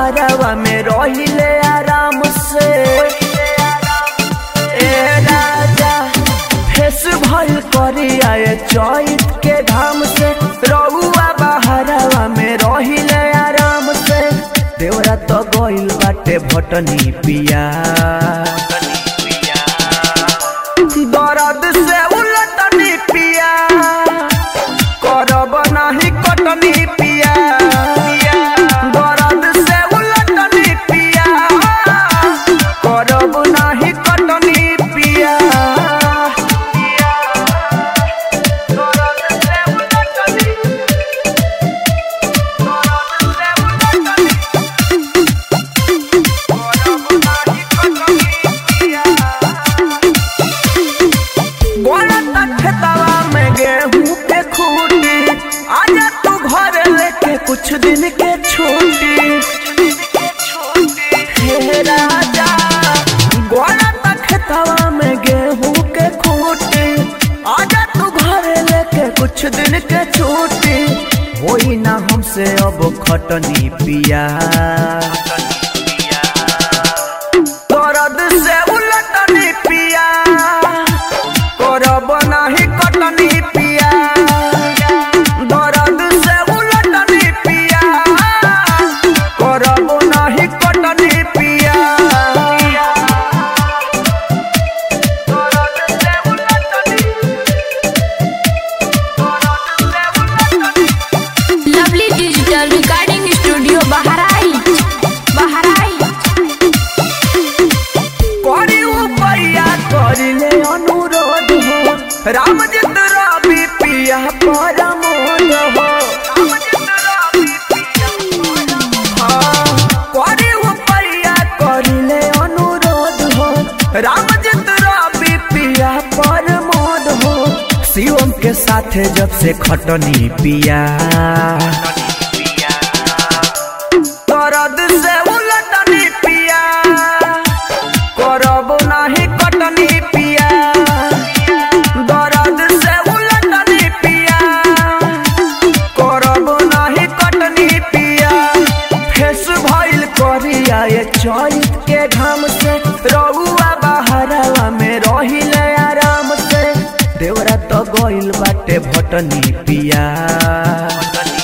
बहरवा में रहिले आराम से ए राजा फेस भल करी आए चैत के धाम से रउआ बहरवा में रहिले आराम से देवरा तो गइल बाटे भटनी पिया दर्द से उलटनी पिया करब नाही कटनी पिया दर्द से उलटनी पिया करब नाही कटनी पिया दर्द से उलटनी दर्द से उलटनी करब नाही कटनी पिया बोलता खेतवा में गेहूं के खूटी आजा तू घर लेके कुछ दिन के छुट्टी हे राजा बोलता खेतवा में गेहूं के खूटी आजा तू घर लेके कुछ दिन के छुट्टी होई ना हमसे अब खटनी पिया दर्द से उलटनी पिया करब नाही कटनी पिया दर्द से उलटनी पिया करब नाही कटनी पिया दर्द से उलटनी दर्द से उलटनी lovely digital recording studio Bahraich Bahraich करी उपैया करिले अनुरोध हो रामजित रवि पिया परमोद हो हाँ, करी उपैया करिले अनुरोध हो रामजित रवि पिया परमोद हो शिवम के साथे जब से खटनी पिया दर्द से उलटनी पिया करब नाही कटनी पिया दर्द से उलटनी पिया करब नाही कटनी पिया फेस भइल करिया ये चैत के घाम से रउआ बहरवा में रहिले आराम से देवरा तो गइल बाटे भटनी पिया